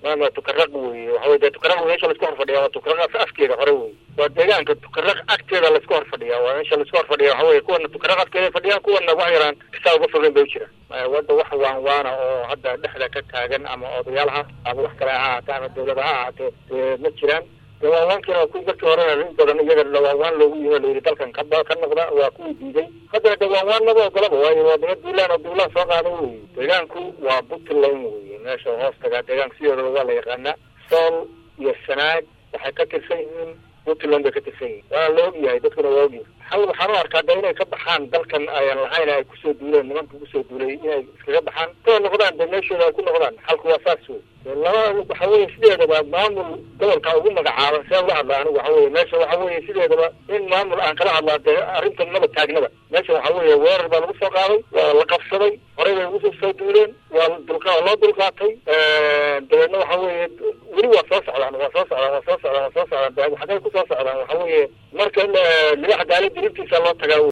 maama tukaraq wey waxawey dee tukaraq meesha laisku hor fadhiya waa tukaraq afkeeda hore wey waa deegaanka tukaraq agteeda laisku hor fadhiya waa meesha laisku hor fadhiya waxa weye kuwana tukaraq afkeeda fadhiyaan kuwana wax yaraan kisaa uga fogeyn bay u jiraan wadda wax waan waana oo hadda dhexda ka taagan ama odayaal ha ama wax kale ha ahaatee ama dawlada ha ahaatee dee ma jiraan de waanwaankiina waa kuwi markii horena in badan iyaga dhawaanwaan loogu yimi layidhi dalkan kaba ka noqda waa kuwii diiday haddana de waanwaan laba ogolaba waayo waa daba duulaan oo duulaan soo qaada wey deegaanku waa puntland wey meesha hoos tagaa deegaanka sideedaba waa la yaqaanaa sool iyo sanaag waxay ka tirsan yihiin puntland bay ka tirsan yihiin waana la ogyahay dadkuna waa ogyahay hal waxaan u arkaa de inay ka baxaan dalkan ayan lahayn ay kusoo duuleen nimanka kusoo duulay inay iskaga baxaan koo noqdaan de meeshooda ay ku noqdaan xalku waa saas wey laba waxa weye sideedaba maamul gobolka ugu magacaaban see uga hadla anigu waxa weye meesha waxa weye sideedaba in maamul aan kala hadlaa dee arrintan maba taagnaba meesha waxa weye weerar baa lagu soo qaaday waa la qabsaday horey bay ugu soo duuleen waa dulqa loo dulqaatay dabeedna waxa weye weli waa soo socdaan waa soo socdaan waa soo socdaan waa soo socdaan xagay ku soo socdaan waxa weye marka libaxa daali diribtiisa loo tagaa